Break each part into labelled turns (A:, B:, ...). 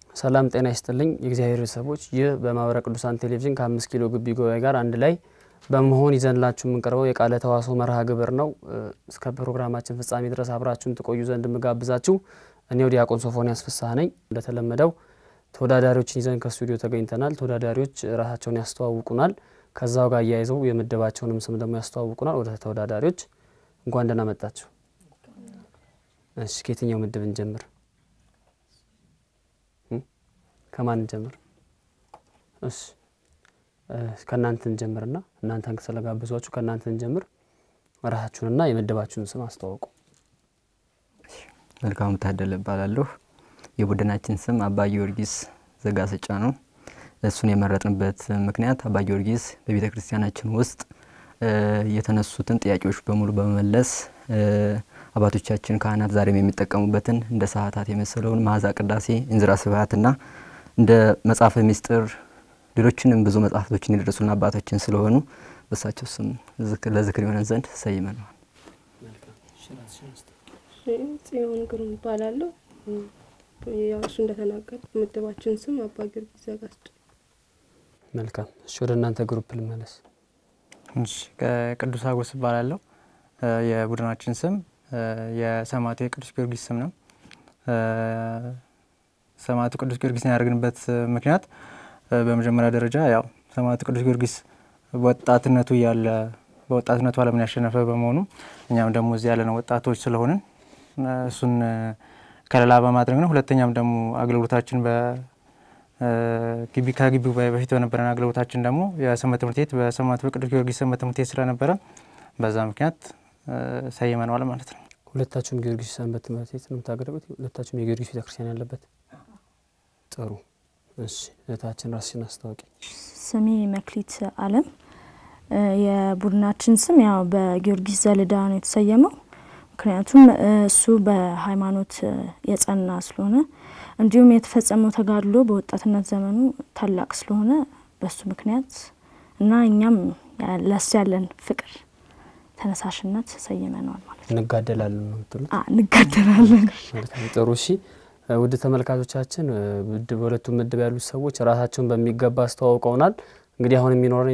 A: ሰላም ጤና ይስጥልኝ የእግዚአብሔር ቤተሰቦች፣ ይህ በማህበረ ቅዱሳን ቴሌቪዥን ከአምስት ኪሎ ግቢ ጉባኤ ጋር አንድ ላይ በመሆን ይዘንላችሁ የምንቀርበው የቃለ ተዋስኦ መርሃ ግብር ነው። እስከ ፕሮግራማችን ፍጻሜ ድረስ አብራችሁን ትቆዩ ዘንድ የምጋብዛችሁ እኔው ዲያቆን ሶፎንያስ ፍስሐ ነኝ። እንደተለመደው ተወዳዳሪዎችን ይዘን ከስቱዲዮ ተገኝተናል። ተወዳዳሪዎች ራሳቸውን ያስተዋውቁናል። ከዛው ጋር አያይዘው የምድባቸውንም ስም ደግሞ ያስተዋውቁናል። ወደ ተወዳዳሪዎች እንኳን ደህና መጣችሁ። እሺ ከየትኛው ምድብ እንጀምር? ከማን እንጀምር? እሺ ከእናንተ እንጀምርና እናንተን ስለጋብዟችሁ ከእናንተ እንጀምር። ራሳችሁንና የምድባችሁን ስም አስተዋውቁ።
B: መልካሙ ታደለ እባላለሁ። የቡድናችን ስም አባ ጊዮርጊስ ዘጋስጫ ነው። እሱን የመረጥንበት ምክንያት አባ ጊዮርጊስ በቤተ ክርስቲያናችን ውስጥ የተነሱትን ጥያቄዎች በሙሉ በመመለስ አባቶቻችን ካህናት ዛሬም የሚጠቀሙበትን እንደ ሰዓታት የመሰለውን መዓዛ ቅዳሴ፣ እንዝራ ስብሐትና እንደ መጽሐፈ ምስጢር ሌሎችንም ብዙ መጽሐፍቶችን የደረሱልን አባቶችን ስለሆኑ በሳቸው ስም ለዝክር የሆነን ዘንድ ሰይመነዋል።
C: ጽዮን ግሩም እባላለሁ። ያው እሱ እንደተናገር ምድባችን ስም አባ ጊዮርጊስ ዘጋስጫ።
A: መልካም እሺ፣ ወደ እናንተ ግሩፕ ልመለስ።
D: እሺ ቅዱስ አጎስ እባላለሁ። የቡድናችን ስም የሰማዕቱ የቅዱስ ጊዮርጊስ ስም ነው። ሰማዕቱ ቅዱስ ጊዮርጊስን ያደርግንበት ምክንያት በመጀመሪያ ደረጃ ያው ሰማዕቱ ቅዱስ ጊዮርጊስ ወጣትነቱ እያለ በወጣትነቱ ዓለምን ያሸነፈ በመሆኑ እኛም ደግሞ እዚህ ያለነው ወጣቶች ስለሆንን እሱን ከለላ በማድረግ ነው። ሁለተኛም ደግሞ አገልግሎታችን በግቢ ከግቢው በፊት በነበረን አገልግሎታችን ደግሞ የሰንበት ትምህርት ቤት በሰማዕቱ በቅዱስ ጊዮርጊስ ሰንበት ትምህርት ቤት ስለነበረ በዛ ምክንያት ሰይመነዋል ማለት ነው።
A: ሁለታችሁም ጊዮርጊስ ሰንበት ትምህርት ቤት ነው የምታገለግሉት? ሁለታችሁም የጊዮርጊስ ቤተክርስቲያን ያለበት? ጥሩ። እሺ እህታችን ራስሽን አስታውቂ።
E: ስሜ መክሊት አለም። የቡድናችን ስም ያው በጊዮርጊስ ዘልዳ ነው የተሰየመው። ምክንያቱም እሱ በሃይማኖት የጸና ስለሆነ እንዲሁም የተፈጸመው ተጋድሎ በወጣትነት ዘመኑ ታላቅ ስለሆነ በሱ ምክንያት እና እኛም ለሱ ያለን ፍቅር ተነሳሽነት ሰይመነዋል ማለት ነው።
A: እንጋደላለን ነው የምትሉት?
E: እንጋደላለን።
A: መልካም ጥሩ። እሺ ውድ ተመልካቾቻችን በሁለቱም ምድብ ያሉት ሰዎች ራሳቸውን በሚገባ አስተዋውቀውናል። እንግዲህ አሁን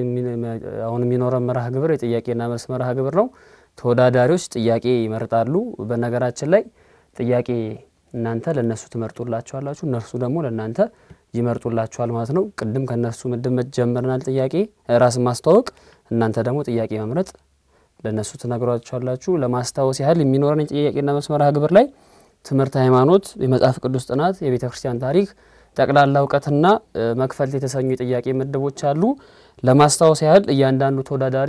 A: የሚኖረን መርሃ ግብር የጥያቄና መልስ መርሃ ግብር ነው። ተወዳዳሪዎች ጥያቄ ይመርጣሉ። በነገራችን ላይ ጥያቄ እናንተ ለእነሱ ትመርጡላቸዋላችሁ፣ እነርሱ ደግሞ ለእናንተ ይመርጡላችኋል ማለት ነው። ቅድም ከእነሱ ምድብ ጀምረናል። ጥያቄ ራስን ማስተዋወቅ፣ እናንተ ደግሞ ጥያቄ መምረጥ ለእነሱ ትነግሯቸዋላችሁ። ለማስታወስ ያህል የሚኖረን የጥያቄና መልስ መርሃ ግብር ላይ ትምህርት ሃይማኖት፣ የመጽሐፍ ቅዱስ ጥናት፣ የቤተ ክርስቲያን ታሪክ፣ ጠቅላላ እውቀትና መክፈልት የተሰኙ የጥያቄ ምድቦች አሉ። ለማስታወስ ያህል እያንዳንዱ ተወዳዳሪ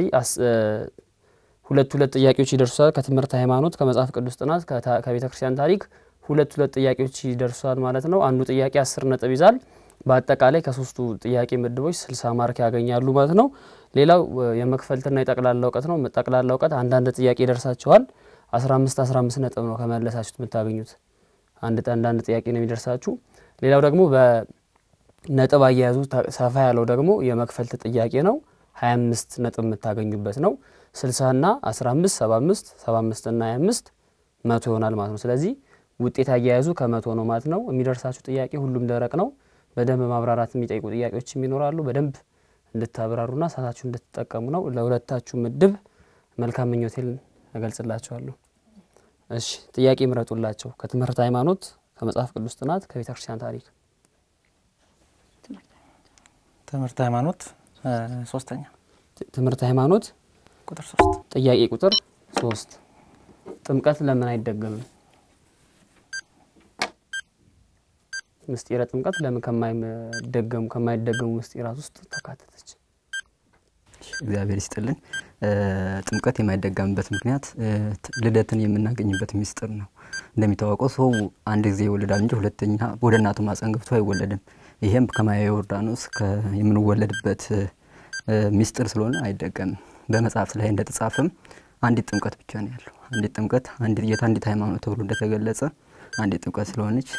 A: ሁለት ሁለት ጥያቄዎች ይደርሱታል። ከትምህርት ሃይማኖት፣ ከመጽሐፍ ቅዱስ ጥናት፣ ከቤተ ክርስቲያን ታሪክ ሁለት ሁለት ጥያቄዎች ይደርሱታል ማለት ነው። አንዱ ጥያቄ አስር ነጥብ ይዛል። በአጠቃላይ ከሶስቱ ጥያቄ ምድቦች ስልሳ ማርክ ያገኛሉ ማለት ነው። ሌላው የመክፈልትና የጠቅላላ እውቀት ነው። ጠቅላላ እውቀት አንዳንድ ጥያቄ ይደርሳቸዋል። አስራ አምስት አስራ አምስት ነጥብ ነው ከመለሳችሁት የምታገኙት። አንድ አንዳንድ ጥያቄ ነው የሚደርሳችሁ። ሌላው ደግሞ በነጥብ አያያዙ ሰፋ ያለው ደግሞ የመክፈልት ጥያቄ ነው። ሀያ አምስት ነጥብ የምታገኙበት ነው። ስልሳ ና አስራ አምስት ሰባ አምስት ሰባ አምስት ና ሀያ አምስት መቶ ይሆናል ማለት ነው። ስለዚህ ውጤት አያያዙ ከመቶ ነው ማለት ነው። የሚደርሳችሁ ጥያቄ ሁሉም ደረቅ ነው። በደንብ ማብራራት የሚጠይቁ ጥያቄዎችም ይኖራሉ። በደንብ እንድታብራሩና ሰዓታችሁ እንድትጠቀሙ ነው። ለሁለታችሁ ምድብ መልካም ምኞቴን እገልጽላችኋለሁ። እሺ ጥያቄ ምረጡላቸው። ከትምህርት ሃይማኖት፣ ከመጽሐፍ ቅዱስ ጥናት፣ ከቤተ ክርስቲያን ታሪክ።
D: ትምህርት ሃይማኖት ሶስተኛ
A: ትምህርት ሃይማኖት
D: ቁጥር ሶስት
A: ጥያቄ ቁጥር ሶስት ጥምቀት ለምን አይደገምም? ምስጢረ ጥምቀት ለምን ከማይደገሙ ከማይደገሙ ምስጢራት ውስጥ ተካተተች?
B: እግዚአብሔር ይስጥልን። ጥምቀት የማይደገምበት ምክንያት ልደትን የምናገኝበት ሚስጥር ነው። እንደሚታወቀው ሰው አንድ ጊዜ ይወለዳል እንጂ ሁለተኛ ወደ እናቱ ማፀን ገብቶ አይወለድም። ይሄም ከማየ ዮርዳኖስ የምንወለድበት ሚስጥር ስለሆነ አይደገምም። በመጽሐፍት ላይ እንደተጻፈም አንዲት ጥምቀት ብቻ ነው ያለው። አንዲት ጥምቀት አንዲት ጌታ አንዲት ሃይማኖት ተብሎ እንደተገለጸ አንዲት ጥምቀት ስለሆነች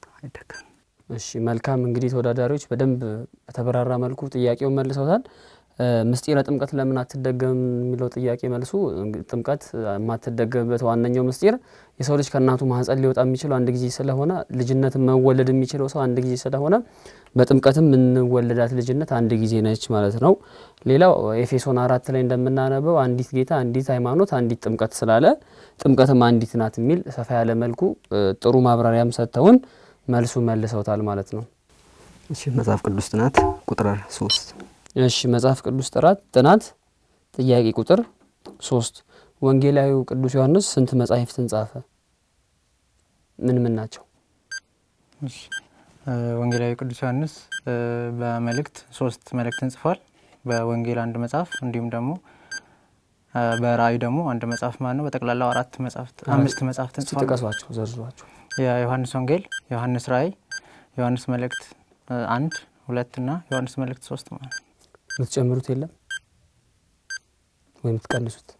B: አይደገምም።
A: እሺ መልካም እንግዲህ ተወዳዳሪዎች በደንብ በተበራራ መልኩ ጥያቄውን መልሰውታል። ምስጢረ ጥምቀት ለምን አትደገምም የሚለው ጥያቄ መልሱ ጥምቀት የማትደገምበት ዋነኛው ምስጢር የሰው ልጅ ከእናቱ ማህፀን ሊወጣ የሚችለው አንድ ጊዜ ስለሆነ ልጅነትን መወለድ የሚችለው ሰው አንድ ጊዜ ስለሆነ በጥምቀትም የምንወለዳት ልጅነት አንድ ጊዜ ነች ማለት ነው። ሌላው ኤፌሶን አራት ላይ እንደምናነበው አንዲት ጌታ፣ አንዲት ሃይማኖት፣ አንዲት ጥምቀት ስላለ ጥምቀትም አንዲት ናት የሚል ሰፋ ያለ መልኩ ጥሩ ማብራሪያም ሰጥተውን መልሱ መልሰውታል ማለት ነው።
B: እሺ መጽሐፍ ቅዱስ ጥናት ቁጥር ሶስት
A: እሺ መጽሐፍ ቅዱስ ጥራት ጥናት ጥያቄ ቁጥር ሶስት ወንጌላዊው ቅዱስ ዮሐንስ ስንት መጻሕፍትን ጻፈ? ምን ምን ናቸው?
D: ወንጌላዊ ቅዱስ ዮሐንስ በመልእክት ሶስት መልእክትን ጽፏል። በወንጌል አንድ መጽሐፍ እንዲሁም ደግሞ በራእይ ደግሞ አንድ መጽሐፍ ማለት ነው። በጠቅላላው አራት መጽሐፍት አምስት መጽሐፍትን ጽፏል።
A: ጥቀሷቸው፣ ዘርዝሯቸው።
D: የዮሐንስ ወንጌል፣ ዮሐንስ ራእይ፣ ዮሐንስ መልእክት አንድ ሁለት እና ዮሐንስ መልእክት ሶስት ማለት ነው።
A: የምትጨምሩት የለም ወይም የምትቀንሱት?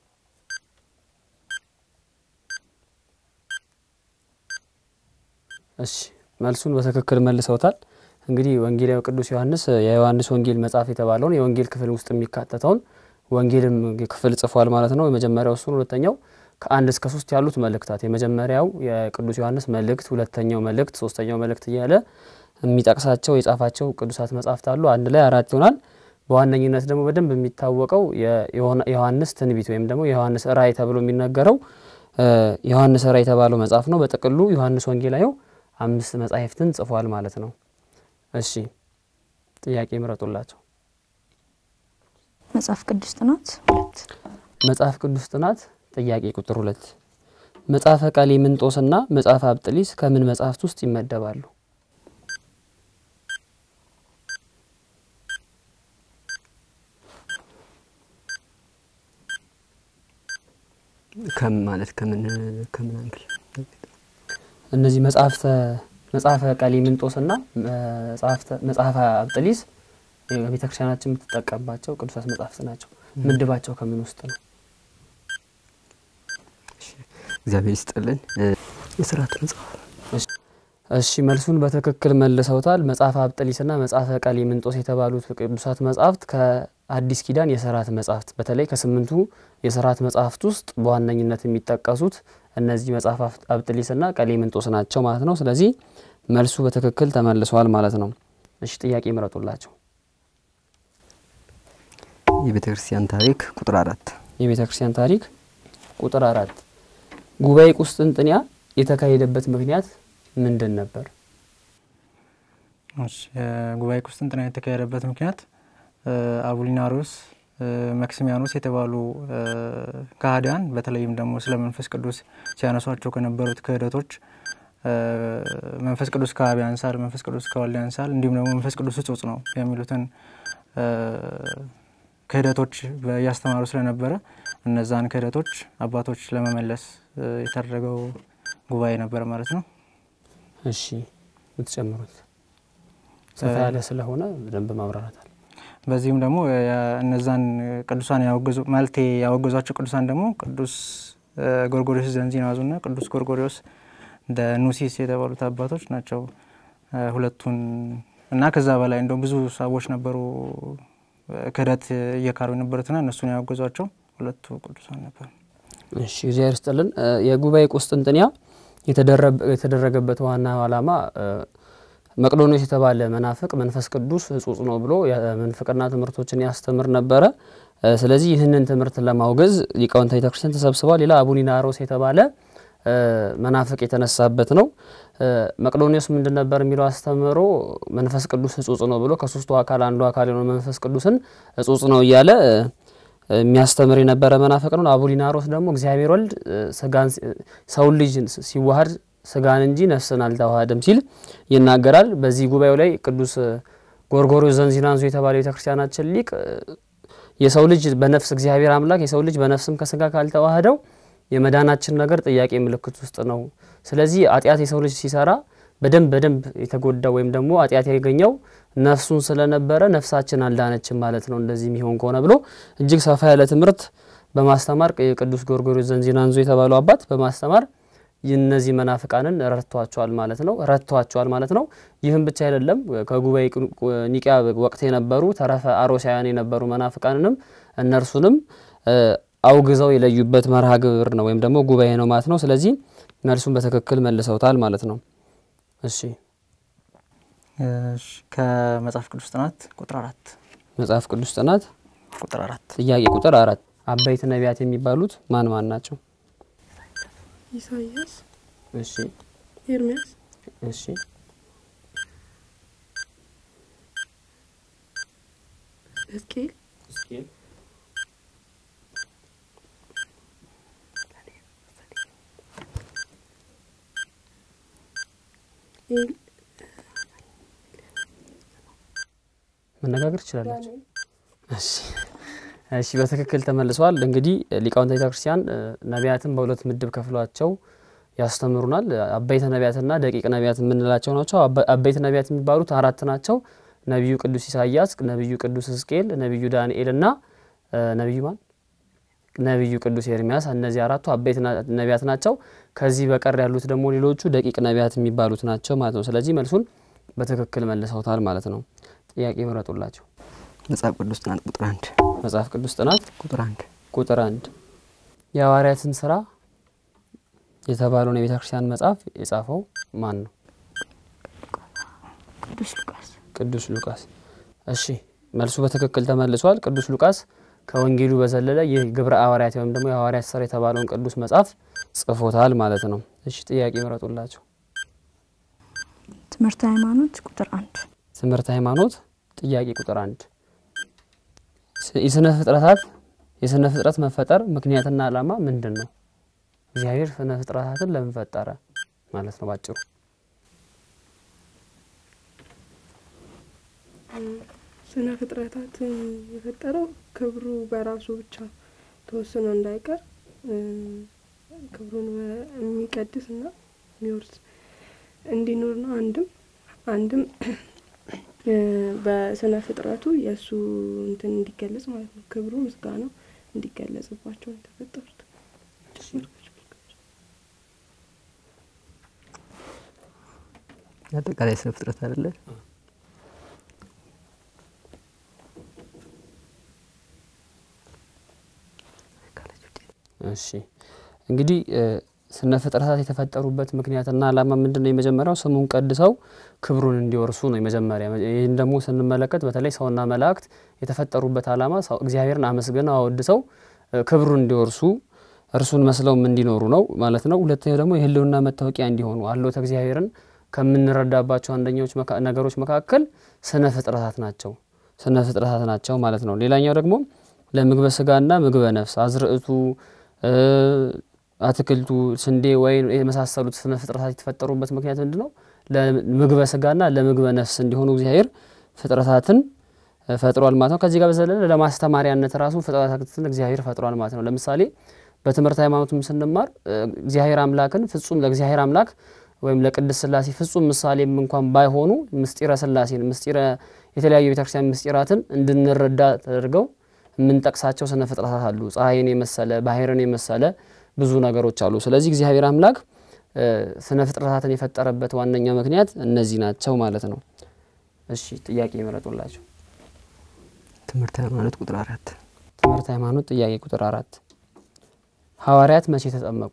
A: እሺ መልሱን በትክክል መልሰውታል። እንግዲህ ወንጌላዊ ቅዱስ ዮሐንስ የዮሐንስ ወንጌል መጽሐፍ የተባለውን የወንጌል ክፍል ውስጥ የሚካተተውን ወንጌልም ክፍል ጽፏል ማለት ነው። የመጀመሪያው እሱን፣ ሁለተኛው ከአንድ እስከ ሶስት ያሉት መልእክታት የመጀመሪያው የቅዱስ ዮሐንስ መልእክት፣ ሁለተኛው መልእክት፣ ሶስተኛው መልእክት እያለ የሚጠቅሳቸው የጻፋቸው ቅዱሳት መጽሐፍት አሉ። አንድ ላይ አራት ይሆናል። በዋነኝነት ደግሞ በደንብ የሚታወቀው የዮሐንስ ትንቢት ወይም ደግሞ የዮሐንስ ራእይ ተብሎ የሚነገረው ዮሐንስ ራእይ የተባለው መጽሐፍ ነው። በጥቅሉ ዮሐንስ ወንጌላዊው አምስት መጻሕፍትን ጽፏል ማለት ነው። እሺ ጥያቄ ምረጡላቸው።
E: መጽሐፍ ቅዱስ ጥናት ሁለት
A: መጽሐፍ ቅዱስ ጥናት ጥያቄ ቁጥር ሁለት መጽሐፈ ቀሌምንጦስና መጽሐፈ አብጥሊስ ከምን መጽሐፍት ውስጥ ይመደባሉ?
B: ከም ማለት ከምን ከምን አንግል
A: እነዚህ መጽሐፍተ መጽሐፈ ቀሌምንጦስና መጽሐፈ አብጥሊስ ቤተ ክርስቲያናችን የምትጠቀምባቸው ቅዱሳት መጽሐፍት ናቸው። ምድባቸው ከምን ውስጥ ነው?
B: እግዚአብሔር ይስጥልን። የስርዓት መጽሐፍ
A: እሺ መልሱን በትክክል መልሰውታል። መጽሐፈ አብጥሊስና መጽሐፈ ቀሌምንጦስ የተባሉት ቅዱሳት መጽሐፍት ከአዲስ ኪዳን የስርዓት መጽሐፍት በተለይ ከስምንቱ የስርዓት መጽሐፍት ውስጥ በዋነኝነት የሚጠቀሱት እነዚህ መጽሐፍ አብጥሊስና ቀሌምንጦስ ናቸው ማለት ነው። ስለዚህ መልሱ በትክክል ተመልሷል ማለት ነው። እሺ ጥያቄ ምረጡላቸው።
B: የቤተ ክርስቲያን ታሪክ ቁጥር አራት
A: የቤተ ክርስቲያን ታሪክ ቁጥር አራት ጉባኤ ቁስጥንጥንያ የተካሄደበት ምክንያት ምንድን ነበር?
D: ጉባኤ ቁስጥንጥንያ የተካሄደበት ምክንያት አቡሊናሮስ፣ መክሲሚያኖስ የተባሉ ከሃዲያን በተለይም ደግሞ ስለ መንፈስ ቅዱስ ሲያነሷቸው ከነበሩት ክህደቶች መንፈስ ቅዱስ ከአብ ያንሳል፣ መንፈስ ቅዱስ ከወልድ ያንሳል፣ እንዲሁም ደግሞ መንፈስ ቅዱስ እጹጽ ነው የሚሉትን ክህደቶች እያስተማሩ ስለነበረ እነዛን ክህደቶች አባቶች ለመመለስ የተደረገው ጉባኤ ነበረ ማለት ነው።
A: እሺ የምትጨምሩት ሰፋ ያለ ስለሆነ በደንብ ማብራራታል።
D: በዚህም ደግሞ እነዛን ቅዱሳን ያወገዙ ማለቴ ያወገዟቸው ቅዱሳን ደግሞ ቅዱስ ጎርጎሪዎስ ዘንዚናዙና ቅዱስ ጎርጎሪዎስ እንደ ኑሲስ የተባሉት አባቶች ናቸው። ሁለቱን እና ከዛ በላይ እንደውም ብዙ ሰዎች ነበሩ ክህደት እየካሩ የነበሩትና እነሱን ያወገዟቸው ሁለቱ ቅዱሳን ነበሩ።
A: እሺ እግዚአብሔር ይስጥልን። የጉባኤ ቁስጥንጥንያ የተደረገበት ዋና ዓላማ መቅዶኒዎስ የተባለ መናፍቅ መንፈስ ቅዱስ እጹጽ ነው ብሎ የምንፍቅና ትምህርቶችን ያስተምር ነበረ። ስለዚህ ይህንን ትምህርት ለማውገዝ ሊቃውንተ ቤተክርስቲያን ተሰብስበዋል። ሌላ አቡሊናሮስ የተባለ መናፍቅ የተነሳበት ነው። መቅዶኒዎስ ምንድን ነበር የሚለው አስተምሮ መንፈስ ቅዱስ እጹጽ ነው ብሎ ከሶስቱ አካል አንዱ አካል የሆነ መንፈስ ቅዱስን እጹጽ ነው እያለ የሚያስተምር የነበረ መናፍቅ ነው። አቡሊናሮስ ደግሞ እግዚአብሔር ወልድ ስጋን ሰውን ልጅ ሲዋሃድ ስጋን እንጂ ነፍስን አልተዋሃደም ሲል ይናገራል። በዚህ ጉባኤው ላይ ቅዱስ ጎርጎርዮስ ዘንዚናዙ የተባለ ቤተክርስቲያናችን ሊቅ የሰው ልጅ በነፍስ እግዚአብሔር አምላክ የሰው ልጅ በነፍስም ከስጋ ካልተዋህደው የመዳናችን ነገር ጥያቄ ምልክት ውስጥ ነው። ስለዚህ ኃጢአት የሰው ልጅ ሲሰራ በደንብ በደንብ የተጎዳው ወይም ደግሞ ኃጢአት ያገኘው ነፍሱን ስለነበረ ነፍሳችን አልዳነችም ማለት ነው እንደዚህ የሚሆን ከሆነ ብሎ እጅግ ሰፋ ያለ ትምህርት በማስተማር ቅዱስ ጎርጎርዮስ ዘንዚናዙ የተባለው አባት በማስተማር እነዚህ መናፍቃንን ረድቷቸዋል ማለት ነው ረድቷቸዋል ማለት ነው። ይህም ብቻ አይደለም። ከጉባኤ ኒቂያ ወቅት የነበሩ ተረፈ አሮሳውያን የነበሩ መናፍቃንንም እነርሱንም አውግዘው የለዩበት መርሃ ግብር ነው ወይም ደግሞ ጉባኤ ነው ማለት ነው። ስለዚህ መልሱን በትክክል መልሰውታል ማለት ነው። እሺ
D: ከመጽሐፍ ቅዱስ ጥናት ቁጥር አራት
A: መጽሐፍ ቅዱስ ጥናት
D: ቁጥር አራት
A: ጥያቄ ቁጥር አራት አበይት ነቢያት የሚባሉት ማን ማን ናቸው?
C: ኢሳያስ፣
A: እሺ
C: ኤርሚያስ፣
A: እሺ
C: ሕዝቅኤል፣ ኤል-
A: መነጋገር ትችላላችሁ። እሺ እሺ በትክክል ተመልሰዋል። እንግዲህ ሊቃውንተ ቤተ ክርስቲያን ነቢያትን በሁለት ምድብ ከፍሏቸው ያስተምሩናል። አበይተ ነቢያትና ደቂቅ ነቢያት የምንላቸው ናቸው። አበይተ ነቢያት የሚባሉት አራት ናቸው። ነቢዩ ቅዱስ ኢሳያስ፣ ነቢዩ ቅዱስ ሕዝቅኤል፣ ነቢዩ ዳንኤል እና ነቢዩ ማን ነቢዩ ቅዱስ ኤርሚያስ። እነዚህ አራቱ አበይት ነቢያት ናቸው። ከዚህ በቀር ያሉት ደግሞ ሌሎቹ ደቂቅ ነቢያት የሚባሉት ናቸው ማለት ነው። ስለዚህ መልሱን በትክክል መልሰውታል ማለት ነው። ጥያቄ ምረጡላቸው።
B: መጽሐፍ ቅዱስ ጥናት ቁጥር አንድ
A: መጽሐፍ ቅዱስ ጥናት
B: ቁጥር አንድ
A: ቁጥር አንድ የሐዋርያትን ስራ የተባለውን የቤተ ክርስቲያን መጽሐፍ የጻፈው ማን ነው?
E: ቅዱስ ሉቃስ
A: ቅዱስ ሉቃስ። እሺ መልሱ በትክክል ተመልሷል። ቅዱስ ሉቃስ ከወንጌሉ በዘለለ ይህ ግብረ ሐዋርያት ወይም ደግሞ የሐዋርያት ስራ የተባለውን ቅዱስ መጽሐፍ ጽፎታል ማለት ነው። እሺ ጥያቄ ምረጡላቸው።
E: ትምህርት ሃይማኖት ቁጥር አንድ
A: ትምህርት ሃይማኖት ጥያቄ ቁጥር አንድ የስነ ፍጥረታት የስነ ፍጥረት መፈጠር ምክንያትና ዓላማ ምንድን ነው? እግዚአብሔር ስነ ፍጥረታትን ለምን ፈጠረ ማለት ነው ባጭሩ።
C: ስነ ፍጥረታትን የፈጠረው ክብሩ በራሱ ብቻ ተወስኖ እንዳይቀር ክብሩን የሚቀድስ እና የሚወርስ እንዲኖር ነው። አንድም አንድም በስነ ፍጥረቱ የእሱ እንትን እንዲገለጽ ማለት ነው። ክብሩ ምስጋናው እንዲገለጽባቸው ነው የተፈጠሩት።
B: አጠቃላይ ስነ ፍጥረት አይደለ?
A: እሺ እንግዲህ ስነ ፍጥረታት የተፈጠሩበት ምክንያትና ዓላማ ምንድን ነው? የመጀመሪያው ስሙን ቀድሰው ክብሩን እንዲወርሱ ነው የመጀመሪያ። ይህን ደግሞ ስንመለከት በተለይ ሰውና መላእክት የተፈጠሩበት ዓላማ እግዚአብሔርን አመስግነው አወድሰው ክብሩን እንዲወርሱ እርሱን መስለውም እንዲኖሩ ነው ማለት ነው። ሁለተኛው ደግሞ የሕልውና መታወቂያ እንዲሆኑ አሎተ እግዚአብሔርን ከምንረዳባቸው አንደኛዎች ነገሮች መካከል ስነ ፍጥረታት ናቸው ስነ ፍጥረታት ናቸው ማለት ነው። ሌላኛው ደግሞ ለምግበ ስጋና ምግበ ነፍስ አዝርዕቱ አትክልቱ፣ ስንዴ፣ ወይን የመሳሰሉት ስነ ፍጥረታት የተፈጠሩበት ምክንያት ምንድን ነው? ለምግበ ስጋና ለምግበ ነፍስ እንዲሆኑ እግዚአብሔር ፍጥረታትን ፈጥሯል ማለት ነው። ከዚህ ጋር በዘለለ ለማስተማሪያነት ራሱ ፍጥረታትን እግዚአብሔር ፈጥሯል ማለት ነው። ለምሳሌ በትምህርት ሃይማኖትም ስንማር እግዚአብሔር አምላክን ፍጹም ለእግዚአብሔር አምላክ ወይም ለቅድስት ሥላሴ ፍጹም ምሳሌም እንኳን ባይሆኑ ምስጢረ ሥላሴን ምስጢረ የተለያዩ ቤተክርስቲያን ምስጢራትን እንድንረዳ ተደርገው የምንጠቅሳቸው ስነ ፍጥረታት አሉ። ፀሐይን የመሰለ ባህርን የመሰለ ብዙ ነገሮች አሉ። ስለዚህ እግዚአብሔር አምላክ ስነ ፍጥረታትን የፈጠረበት ዋነኛ ምክንያት እነዚህ ናቸው ማለት ነው። እሺ ጥያቄ ይመረጡላቸው።
B: ትምህርት ሃይማኖት ቁጥር አራት
A: ትምህርት ሃይማኖት ጥያቄ ቁጥር አራት ሐዋርያት መቼ ተጠመቁ?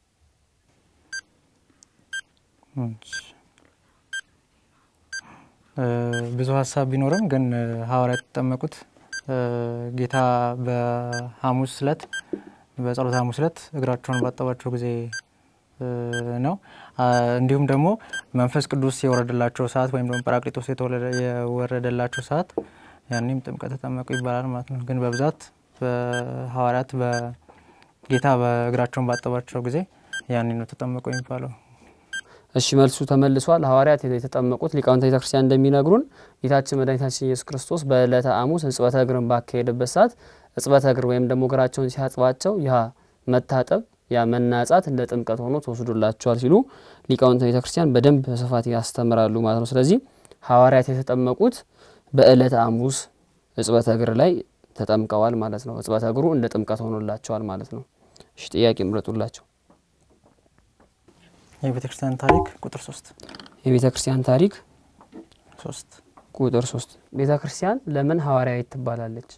D: ብዙ ሀሳብ ቢኖርም ግን ሐዋርያት የተጠመቁት ጌታ በሐሙስ ዕለት በጸሎት ሐሙስ ዕለት እግራቸውን ባጠባቸው ጊዜ ነው። እንዲሁም ደግሞ መንፈስ ቅዱስ የወረደላቸው ሰዓት ወይም ደግሞ ጰራቅሊጦስ የወረደላቸው ሰዓት ያኔም ጥምቀት ተጠመቁ ይባላል ማለት ነው። ግን በብዛት በሐዋርያት በጌታ በእግራቸውን ባጠባቸው ጊዜ ያኔ ነው ተጠመቁ የሚባለው።
A: እሺ መልሱ ተመልሷል። ሐዋርያት የተጠመቁት ሊቃውንተ ቤተ ክርስቲያን እንደሚነግሩን ጌታችን መድኃኒታችን ኢየሱስ ክርስቶስ በዕለተ ሐሙስ እጽበተ እግርን ባካሄደበት ሰዓት እጽበተ እግር ወይም ደግሞ እግራቸውን ሲያጥባቸው ያ መታጠብ ያ መናጻት እንደ ጥምቀት ሆኖ ተወስዶላቸዋል ሲሉ ሊቃውንተ ቤተ ክርስቲያን በደንብ በስፋት ያስተምራሉ ማለት ነው። ስለዚህ ሐዋርያት የተጠመቁት በዕለተ ሐሙስ እጽበተ እግር ላይ ተጠምቀዋል ማለት ነው። እጽበተ እግሩ እንደ ጥምቀት ሆኖላቸዋል ማለት ነው። እሺ ጥያቄ ምረጡላቸው።
D: የቤተ ክርስቲያን ታሪክ ቁጥር ሶስት
A: የቤተ ክርስቲያን ታሪክ
D: ሶስት
A: ቁጥር ሶስት ቤተ ክርስቲያን ለምን ሐዋርያዊት ትባላለች?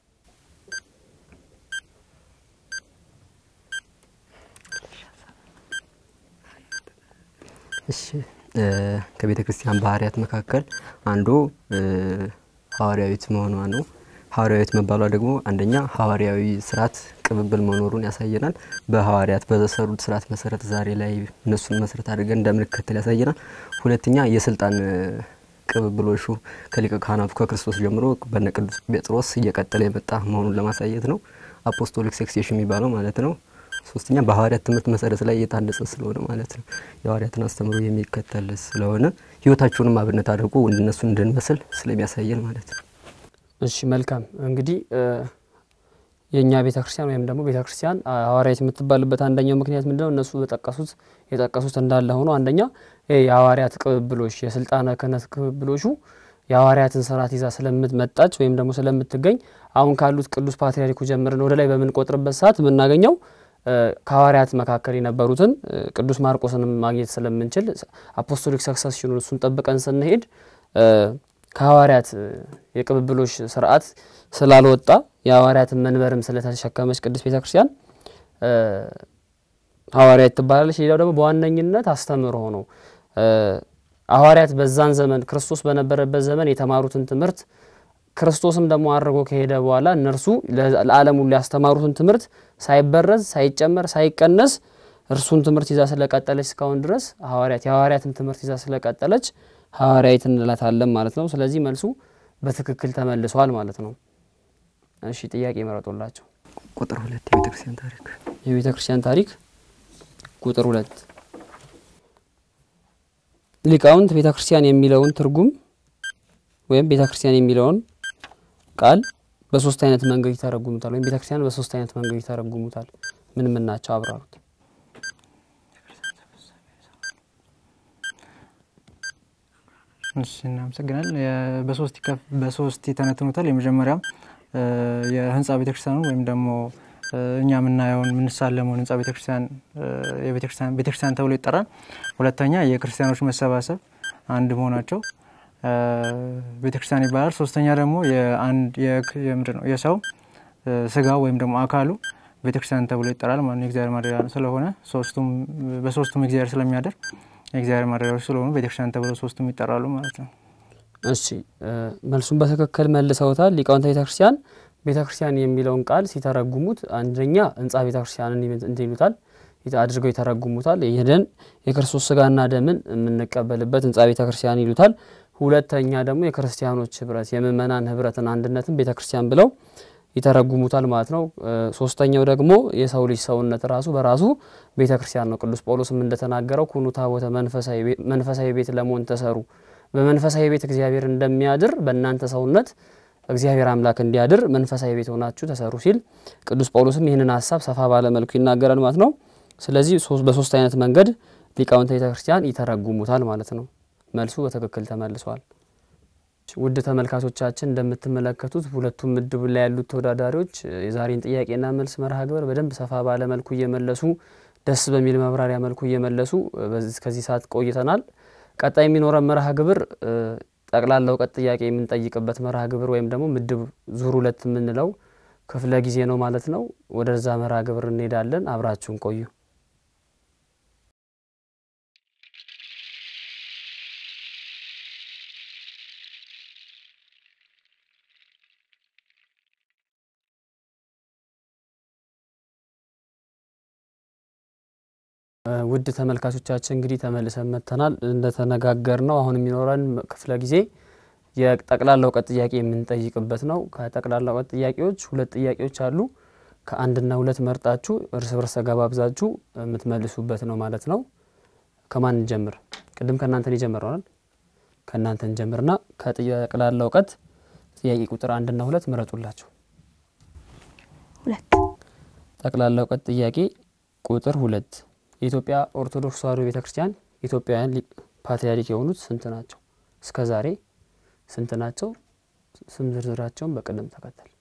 B: እሺ ከቤተ ክርስቲያን ባህርያት መካከል አንዱ ሐዋርያዊት መሆኗ ነው። ሐዋርያዊት መባሏ ደግሞ አንደኛ ሐዋርያዊ ስርዓት ቅብብል መኖሩን ያሳየናል። በሐዋርያት በተሰሩት ስርዓት መሰረት ዛሬ ላይ እነሱን መሰረት አድርገን እንደምንከተል ያሳየናል። ሁለተኛ የስልጣን ቅብብሎሹ ከሊቀ ካህናቱ ከክርስቶስ ጀምሮ በነ ቅዱስ ጴጥሮስ እየቀጠለ የመጣ መሆኑን ለማሳየት ነው። አፖስቶሊክ ሴክሴሽን የሚባለው ማለት ነው። ሶስተኛ በሐዋርያት ትምህርት መሰረት ላይ የታነጸ ስለሆነ ማለት ነው። የሐዋርያትን አስተምሮ የሚከተል ስለሆነ ህይወታቸውንም አብነት አድርጎ እነሱን እንድንመስል ስለሚያሳየን ማለት ነው።
A: እሺ መልካም እንግዲህ የእኛ ቤተ ክርስቲያን ወይም ደግሞ ቤተ ክርስቲያን ሐዋርያት የምትባልበት አንደኛው ምክንያት ምንድነው? እነሱ በጠቀሱት የጠቀሱት እንዳለ ሆኖ አንደኛ የሐዋርያት ቅብብሎሽ የስልጣነ ክህነት ቅብብሎሹ የሐዋርያትን ስርዓት ይዛ ስለምትመጣች ወይም ደግሞ ስለምትገኝ አሁን ካሉት ቅዱስ ፓትርያርኩ ጀምረን ወደ ላይ በምንቆጥርበት ሰዓት የምናገኘው ከሐዋርያት መካከል የነበሩትን ቅዱስ ማርቆስንም ማግኘት ስለምንችል አፖስቶሊክ ሰክሰስሽኑን እሱን ጠብቀን ስንሄድ ከሐዋርያት የቅብብሎሽ ስርዓት ስላልወጣ የሐዋርያትን መንበርም ስለተሸከመች ቅድስት ቤተ ክርስቲያን ሐዋርያት ትባላለች። ሌላው ደግሞ በዋነኝነት አስተምህሮ ነው። ሐዋርያት በዛን ዘመን ክርስቶስ በነበረበት ዘመን የተማሩትን ትምህርት ክርስቶስም ደግሞ አድርጎ ከሄደ በኋላ እነርሱ ለዓለም ሁሉ ያስተማሩትን ትምህርት ሳይበረዝ፣ ሳይጨመር፣ ሳይቀነስ እርሱን ትምህርት ይዛ ስለቀጠለች እስካሁን ድረስ ሐዋርያት የሐዋርያትን ትምህርት ይዛ ስለቀጠለች ሐዋርያዊት እንላታለን ማለት ነው። ስለዚህ መልሱ በትክክል ተመልሷል ማለት ነው። እሺ ጥያቄ መረጡላቸው።
B: ቁጥር ሁለት የቤተ ክርስቲያን ታሪክ
A: የቤተ ክርስቲያን ታሪክ ቁጥር ሁለት ሊቃውንት ቤተ ክርስቲያን የሚለውን ትርጉም ወይም ቤተ ክርስቲያን የሚለውን ቃል በሶስት አይነት መንገድ ይተረጉሙታል። ወይም ቤተ ክርስቲያን በሶስት አይነት መንገድ ይተረጉሙታል። ምን ምን ናቸው? አብራሩት።
D: እሺ እናመሰግናል። በሶስት ይከፍ በሶስት ይተነትኑታል። የመጀመሪያው የህንፃ ቤተክርስቲያኑ ወይም ደግሞ እኛ የምናየውን የምንሳለመውን ህንፃ ቤተክርስቲያን የቤተክርስቲያን ቤተክርስቲያን ተብሎ ይጠራል። ሁለተኛ የክርስቲያኖች መሰባሰብ አንድ መሆናቸው ቤተክርስቲያን ይባላል። ሶስተኛ ደግሞ የአንድ የምንድን ነው የሰው ስጋ ወይም ደግሞ አካሉ ቤተክርስቲያን ተብሎ ይጠራል ማለት ነው። የእግዚአብሔር ማደሪያ ስለሆነ ሶስቱም በሶስቱም እግዚአብሔር ስለሚያደር የእግዚአብሔር ማደሪያዎች ስለሆኑ ቤተክርስቲያን ተብሎ ሶስቱም ይጠራሉ ማለት ነው።
A: እሺ መልሱን በትክክል መልሰውታል። ሊቃውንተ ቤተ ክርስቲያን ቤተ ክርስቲያን የሚለውን ቃል ሲተረጉሙት አንደኛ ህንፃ ቤተ ክርስቲያንን እንትን ይሉታል አድርገው ይተረጉሙታል። ይህንን የክርስቶስ ስጋና ደምን የምንቀበልበት ህንፃ ቤተ ክርስቲያን ይሉታል። ሁለተኛ ደግሞ የክርስቲያኖች ህብረት የምእመናን ህብረትን አንድነትን ቤተ ክርስቲያን ብለው ይተረጉሙታል ማለት ነው። ሶስተኛው ደግሞ የሰው ልጅ ሰውነት ራሱ በራሱ ቤተ ክርስቲያን ነው። ቅዱስ ጳውሎስም እንደተናገረው ኩኑ ታቦተ መንፈሳዊ ቤት ለመሆን ተሰሩ፣ በመንፈሳዊ ቤት እግዚአብሔር እንደሚያድር በእናንተ ሰውነት እግዚአብሔር አምላክ እንዲያድር መንፈሳዊ ቤት ሆናችሁ ተሰሩ ሲል ቅዱስ ጳውሎስም ይህንን ሀሳብ ሰፋ ባለ መልኩ ይናገራል ማለት ነው። ስለዚህ በሶስት አይነት መንገድ ሊቃውንተ ቤተ ክርስቲያን ይተረጉሙታል ማለት ነው። መልሱ በትክክል ተመልሷል። ውድ ተመልካቾቻችን እንደምትመለከቱት ሁለቱም ምድብ ላይ ያሉት ተወዳዳሪዎች የዛሬን ጥያቄና መልስ መርሃ ግብር በደንብ ሰፋ ባለ መልኩ እየመለሱ ደስ በሚል መብራሪያ መልኩ እየመለሱ እስከዚህ ሰዓት ቆይተናል። ቀጣይ የሚኖረን መርሃ ግብር ጠቅላላ እውቀት ጥያቄ የምንጠይቅበት መርሃ ግብር ወይም ደግሞ ምድብ ዙር ሁለት የምንለው ክፍለ ጊዜ ነው ማለት ነው። ወደዛ መርሃ ግብር እንሄዳለን። አብራችሁን ቆዩ። ውድ ተመልካቾቻችን እንግዲህ ተመልሰን መጥተናል። እንደተነጋገር ነው አሁን የሚኖረን ክፍለ ጊዜ የጠቅላላ እውቀት ጥያቄ የምንጠይቅበት ነው። ከጠቅላላ እውቀት ጥያቄዎች ሁለት ጥያቄዎች አሉ። ከአንድና ሁለት መርጣችሁ እርስ በርስ ተገባብዛችሁ የምትመልሱበት ነው ማለት ነው። ከማን እንጀምር? ቅድም ከእናንተን የጀመረናል። ከእናንተ እንጀምርና ከጠቅላላ እውቀት ጥያቄ ቁጥር አንድና ሁለት ምረጡላቸው።
E: ሁለት
A: ጠቅላላ እውቀት ጥያቄ ቁጥር ሁለት የኢትዮጵያ ኦርቶዶክስ ተዋሕዶ ቤተ ክርስቲያን ኢትዮጵያውያን ፓትርያርክ የሆኑት ስንት ናቸው? እስከ ዛሬ ስንት ናቸው? ስም ዝርዝራቸውን በቅደም ተከተል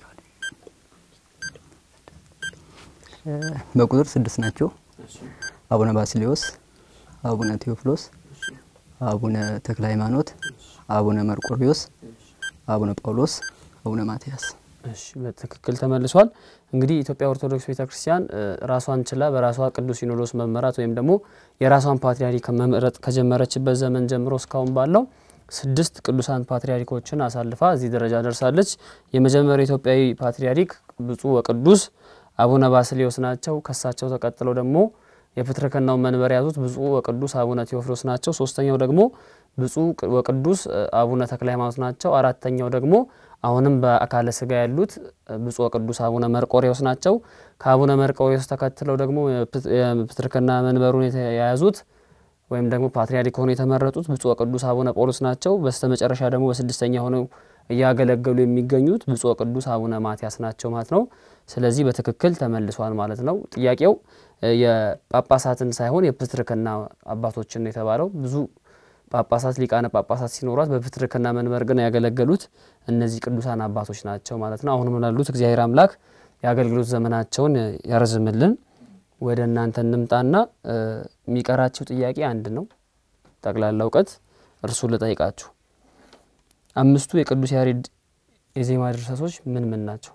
B: በቁጥር ስድስት ናቸው። አቡነ ባስልዮስ፣ አቡነ ቴዎፍሎስ፣ አቡነ ተክለ ሃይማኖት፣ አቡነ መርቆሪዎስ፣ አቡነ ጳውሎስ፣ አቡነ ማትያስ።
A: እሺ በትክክል ተመልሷል። እንግዲህ ኢትዮጵያ ኦርቶዶክስ ቤተ ክርስቲያን ራሷን ችላ በራሷ ቅዱስ ሲኖዶስ መመራት ወይም ደግሞ የራሷን ፓትርያርክ መምረጥ ከጀመረችበት ዘመን ጀምሮ እስካሁን ባለው ስድስት ቅዱሳን ፓትርያርኮችን አሳልፋ እዚህ ደረጃ ደርሳለች። የመጀመሪያው ኢትዮጵያዊ ፓትርያርክ ብፁዕ ወቅዱስ አቡነ ባስልዮስ ናቸው። ከሳቸው ተቀጥለው ደግሞ የፕትርክናው መንበር የያዙት ብፁዕ ወቅዱስ አቡነ ቴዎፍሎስ ናቸው። ሶስተኛው ደግሞ ብፁዕ ወቅዱስ አቡነ ተክለ ሃይማኖት ናቸው። አራተኛው ደግሞ አሁንም በአካለ ስጋ ያሉት ብፁዕ ወቅዱስ አቡነ መርቆሬዎስ ናቸው። ከአቡነ መርቆሬዎስ ተከትለው ደግሞ የፕትርክና መንበሩን የያዙት ወይም ደግሞ ፓትርያርክ ሆነው የተመረጡት ብፁዕ ወቅዱስ አቡነ ጳውሎስ ናቸው። በስተ መጨረሻ ደግሞ በስድስተኛ ሆነው እያገለገሉ የሚገኙት ብፁዕ ወቅዱስ አቡነ ማትያስ ናቸው ማለት ነው። ስለዚህ በትክክል ተመልሷል ማለት ነው። ጥያቄው የጳጳሳትን ሳይሆን የፕትርክና አባቶችን ነው የተባለው። ብዙ ጳጳሳት ሊቃነ ጳጳሳት ሲኖሯት በፕትርክና መንበር ግን ያገለገሉት እነዚህ ቅዱሳን አባቶች ናቸው ማለት ነው። አሁንም ላሉት እግዚአብሔር አምላክ የአገልግሎት ዘመናቸውን ያርዝምልን። ወደ እናንተ እንምጣና የሚቀራችሁ ጥያቄ አንድ ነው። ጠቅላላ እውቀት እርሱን ልጠይቃችሁ። አምስቱ የቅዱስ ያሬድ የዜማ ድርሰቶች ምን ምን ናቸው?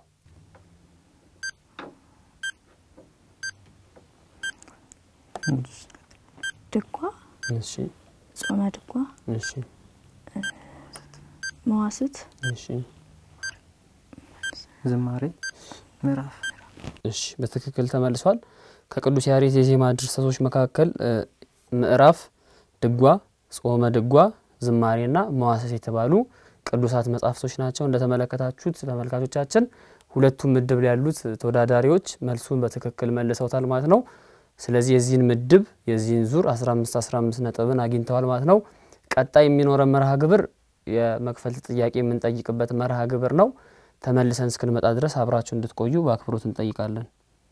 E: ድጓ፣
A: እሺ
E: ጾመ ድጓ፣
A: እሺ
E: መዋስት፣
A: እሺ
D: ዝማሬ ምዕራፍ
A: እሺ በትክክል ተመልሷል። ከቅዱስ ያሬድ የዜማ ድርሰቶች መካከል ምዕራፍ፣ ድጓ፣ ጾመ ድጓ፣ ዝማሬና መዋስስ የተባሉ ቅዱሳት መጻሕፍቶች ናቸው። እንደተመለከታችሁት ተመልካቾቻችን ሁለቱም ምድብ ላይ ያሉት ተወዳዳሪዎች መልሱን በትክክል መልሰውታል ማለት ነው። ስለዚህ የዚህን ምድብ የዚህን ዙር 15 15 ነጥብን አግኝተዋል ማለት ነው። ቀጣይ የሚኖረን መርሃ ግብር የመክፈልት ጥያቄ የምንጠይቅበት መርሃ ግብር ነው። ተመልሰን እስክንመጣ ድረስ አብራችሁ እንድትቆዩ በአክብሮት እንጠይቃለን።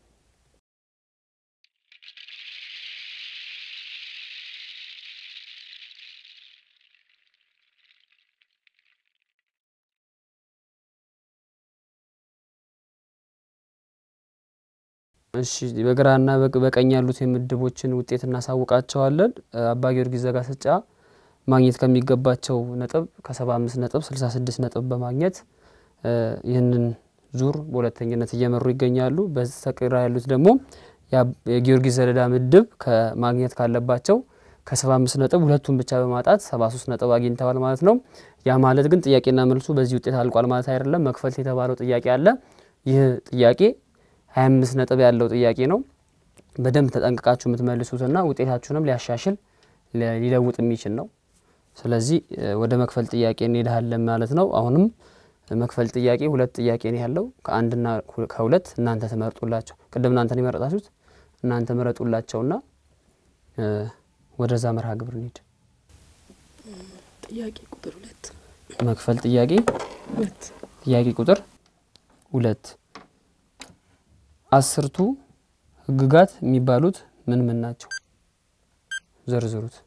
A: እሺ በግራና በቀኝ ያሉት የምድቦችን ውጤት እናሳውቃቸዋለን። አባ ጊዮርጊስ ዘጋስጫ ማግኘት ከሚገባቸው ነጥብ ከ75 ነጥብ 66 ነጥብ በማግኘት ይህንን ዙር በሁለተኝነት እየመሩ ይገኛሉ። በስተግራ ያሉት ደግሞ የጊዮርጊስ ዘለዳ ምድብ ከማግኘት ካለባቸው ከ75 ነጥብ ሁለቱን ብቻ በማጣት 73 ነጥብ አግኝተዋል ማለት ነው። ያ ማለት ግን ጥያቄና መልሱ በዚህ ውጤት አልቋል ማለት አይደለም። መክፈልት የተባለው ጥያቄ አለ። ይህ ጥያቄ 25 ነጥብ ያለው ጥያቄ ነው። በደንብ ተጠንቅቃችሁ የምትመልሱትና ውጤታችሁንም ሊያሻሽል ሊለውጥ የሚችል ነው። ስለዚህ ወደ መክፈል ጥያቄ እንሄዳለን ማለት ነው። አሁንም መክፈል ጥያቄ ሁለት ጥያቄ ነው ያለው። ከአንድና ከሁለት እናንተ ትመርጡላቸው። ቅድም እናንተን የመረጣችሁት እናንተ ምረጡላቸውና ወደዛ መርሃ ግብር እንሂድ።
C: ጥያቄ ቁጥር ሁለት
A: መክፈል ጥያቄ
C: ሁለት
A: ጥያቄ ቁጥር ሁለት አስርቱ ሕግጋት የሚባሉት ምን ምን ናቸው? ዘርዝሩት።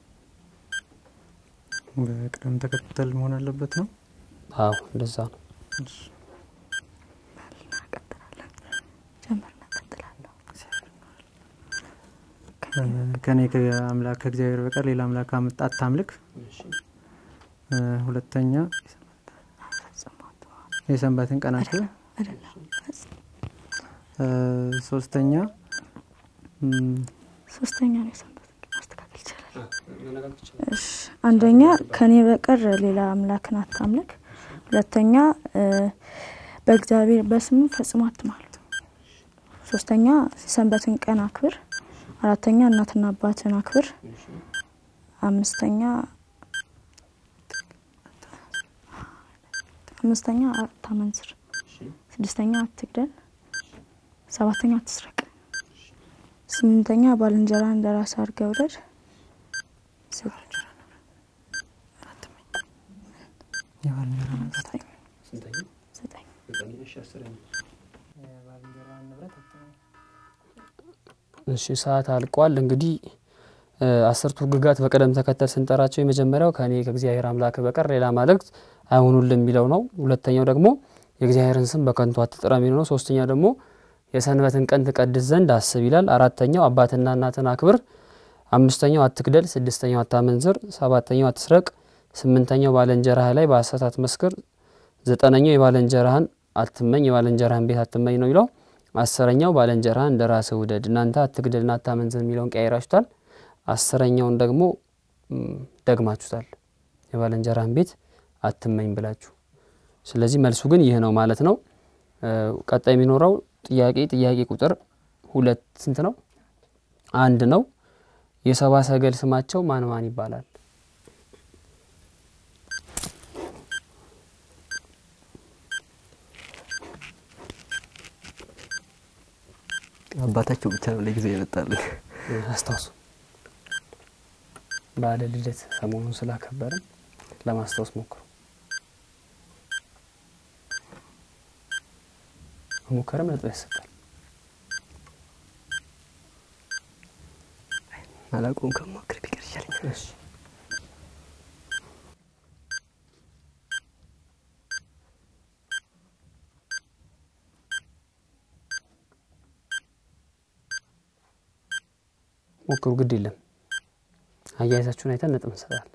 D: በቅደም ተከተል መሆን አለበት ነው።
A: አዎ እንደዛ ነው።
E: ጀምር እናቀጥላለሁ።
D: ከኔ ከአምላክ ከእግዚአብሔር በቀር ሌላ አምላክ አምጣ አታምልክ። እ ሁለተኛ የሰንበትን ቀን አክብር። እ ሶስተኛ እም፣
E: ሶስተኛ ነው የሰንበት ማስተካከል ይቻላል። እሺ አንደኛ ከኔ በቀር ሌላ አምላክን አታምልክ። ሁለተኛ እ በእግዚአብሔር በስሙ ፈጽሞ አትማል። ሶስተኛ ሰንበትን ቀን አክብር። አራተኛ እናትና አባትን አክብር። አምስተኛ አምስተኛ አታመንዝር። ስድስተኛ አትግደል። ሰባተኛ አትስረቅ። ስምንተኛ ባልንጀራ እንደ ራስ አድርገህ ውደድ።
D: የባልንጀራ ንብረት
E: ዘጠኝ
A: እሺ ሰዓት አልቋል። እንግዲህ እ አስርቱ ሕግጋት በቅደም ተከተል ስንጠራቸው የመጀመሪያው ከእኔ ከእግዚአብሔር አምላክ በቀር ሌላ አማልክት አይሆኑልን የሚለው ነው። ሁለተኛው ደግሞ የእግዚአብሔርን ስም በከንቱ አትጥራ የሚለው ነው። ሶስተኛው ደግሞ የሰንበትን ቀን ትቀድስ ዘንድ አስብ ይላል። አራተኛው አባትና እናትን አክብር። አምስተኛው አትግደል። ስድስተኛው አታመንዝር። ሰባተኛው አትስረቅ። ስምንተኛው ባልንጀራህ ላይ በሐሰት አትመስክር። ዘጠነኛው የባልንጀራህን አትመኝ፣ የባልንጀራህን ቤት አትመኝ ነው ይለው። አስረኛው ባልንጀራህን እንደ ራስህ ውደድ። እናንተ አትግደልና አታመንዝር የሚለውን ቀያይራችሁታል። አስረኛውን ደግሞ ደግማችሁታል። የባልንጀራህን ቤት አትመኝ ብላችሁ። ስለዚህ መልሱ ግን ይህ ነው ማለት ነው። ቀጣይ የሚኖረው ጥያቄ ጥያቄ ቁጥር ሁለት ስንት ነው? አንድ ነው። የሰባ ሰገል ስማቸው ማን ማን ይባላል?
B: አባታቸው ብቻ ነው ለጊዜው የመጣልን።
A: አስታውሱ። በዓለ ልደት ሰሞኑን ስላከበርን ለማስታወስ ሞክሩ። ሙከረም ነጥብ ያሰጣል።
B: አላውቀውም ከሞክር ቢቀር ይሻለኛል።
A: ሞክሩ፣ ግድ የለም። አያይዛችሁን አይተን ነጥብ እንሰጣለን።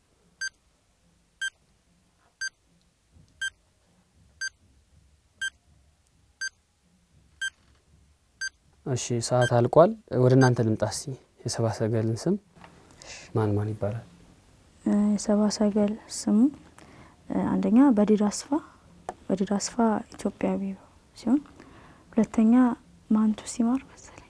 A: እሺ ሰዓት አልቋል። ወደ እናንተ ልምጣ። እስቲ የሰባ ሰገልን ስም ማን ማን ይባላል?
E: የሰባ ሰገል ስሙ አንደኛ በዲዳ አስፋ፣ በዲዳ አስፋ ኢትዮጵያዊ ሲሆን ሁለተኛ ማንቱ ሲማር መሰለኝ፣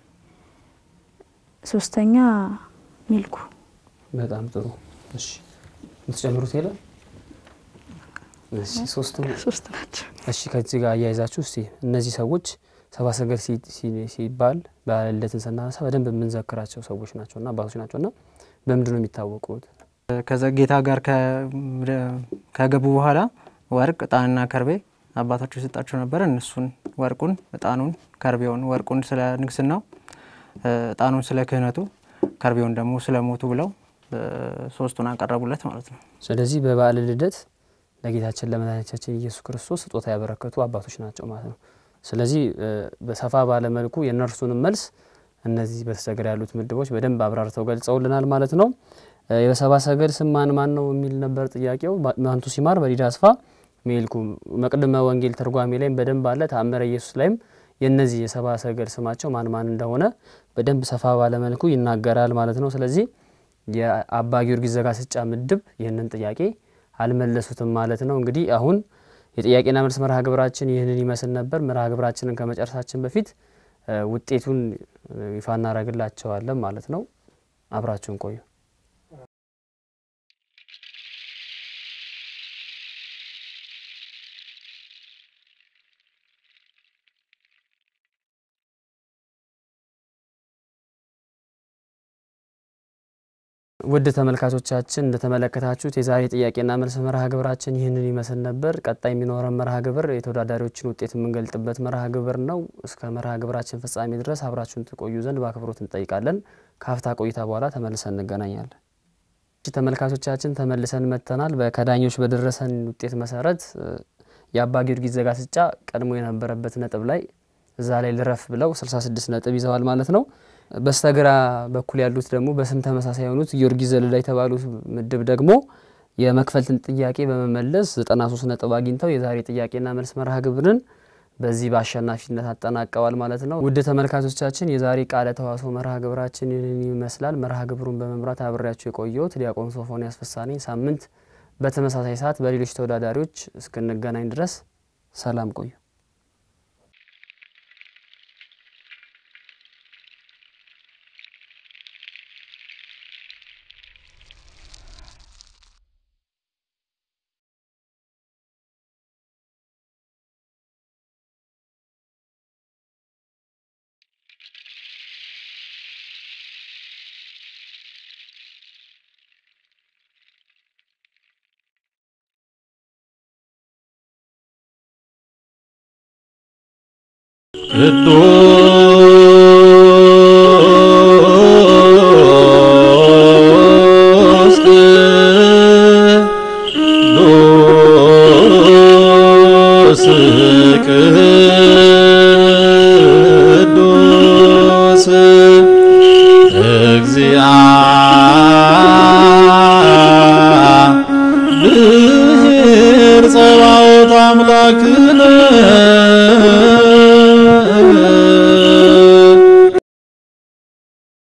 E: ሶስተኛ ሚልኩ።
A: በጣም ጥሩ። እሺ የምትጨምሩት የለም? እሺ ሶስቱ
E: ሶስት ናቸው።
A: እሺ ከዚህ ጋር አያይዛችሁ እስቲ እነዚህ ሰዎች ሰባ ሰገል ሲባል በዓለ ልደትን ስናነሳ በደንብ የምንዘክራቸው ሰዎች ናቸው እና አባቶች ናቸው እና በምንድን ነው የሚታወቁት?
D: ከዛ ጌታ ጋር ከገቡ በኋላ ወርቅ፣ እጣንና ከርቤ አባታቸው የሰጣቸው ነበረ። እነሱን ወርቁን፣ እጣኑን፣ ከርቤውን ወርቁን ስለ ንግስናው፣ እጣኑን ስለ ክህነቱ፣ ከርቤውን ደግሞ ስለ ሞቱ ብለው ሶስቱን አቀረቡለት ማለት ነው።
A: ስለዚህ በበዓለ ልደት ለጌታችን ለመድኃኒታችን ኢየሱስ ክርስቶስ ስጦታ ያበረከቱ አባቶች ናቸው ማለት ነው። ስለዚህ በሰፋ ባለ መልኩ የእነርሱንም መልስ እነዚህ በተሰገር ያሉት ምድቦች በደንብ አብራርተው ገልጸውልናል ማለት ነው። የሰባ ሰገል ስም ማን ማን ነው የሚል ነበር ጥያቄው። ማንቱ ሲማር፣ በዲዳ አስፋ፣ ሜልኩ መቅድመ ወንጌል ትርጓሜ ላይም በደንብ አለ። ተአምረ ኢየሱስ ላይም የእነዚህ የሰባ ሰገል ስማቸው ማን ማን እንደሆነ በደንብ ሰፋ ባለ መልኩ ይናገራል ማለት ነው። ስለዚህ የአባ ጊዮርጊስ ዘጋስጫ ምድብ ይህንን ጥያቄ አልመለሱትም ማለት ነው። እንግዲህ አሁን የጥያቄና መልስ መርሃ ግብራችን ይህንን ይመስል ነበር። መርሃ ግብራችንን ከመጨረሳችን በፊት ውጤቱን ይፋ እናደርግላቸዋለን ማለት ነው። አብራችሁን ቆዩ። ውድ ተመልካቾቻችን እንደተመለከታችሁት የዛሬ ጥያቄና መልስ መርሃ ግብራችን ይህንን ይመስል ነበር። ቀጣይ የሚኖረን መርሃ ግብር የተወዳዳሪዎችን ውጤት የምንገልጥበት መርሃ ግብር ነው። እስከ መርሃ ግብራችን ፍጻሜ ድረስ አብራችሁን ትቆዩ ዘንድ በአክብሮት እንጠይቃለን። ከሀፍታ ቆይታ በኋላ ተመልሰን እንገናኛለን። ተመልካቾቻችን ተመልሰን መጥተናል። ከዳኞች በደረሰን ውጤት መሰረት የአባ ጊዮርጊስ ዘጋስጫ ቀድሞ የነበረበት ነጥብ ላይ እዛ ላይ ልረፍ ብለው 66 ነጥብ ይዘዋል ማለት ነው። በስተግራ በኩል ያሉት ደግሞ በስም ተመሳሳይ የሆኑት ጊዮርጊስ ዘለላ የተባሉት ምድብ ደግሞ የመክፈልትን ጥያቄ በመመለስ 93 ነጥብ አግኝተው የዛሬ ጥያቄና መልስ መርሃ ግብርን በዚህ በአሸናፊነት አጠናቀዋል ማለት ነው። ውድ ተመልካቾቻችን የዛሬ ቃለ ተዋስኦ መርሃ ግብራችን ይህንን ይመስላል። መርሃ ግብሩን በመምራት አብሬያቸው የቆየሁት ዲያቆን ሶፎንያስ ፍሳኔ። ሳምንት በተመሳሳይ ሰዓት በሌሎች ተወዳዳሪዎች እስክንገናኝ ድረስ ሰላም ቆዩ።
F: ቅዱስ አምላክነ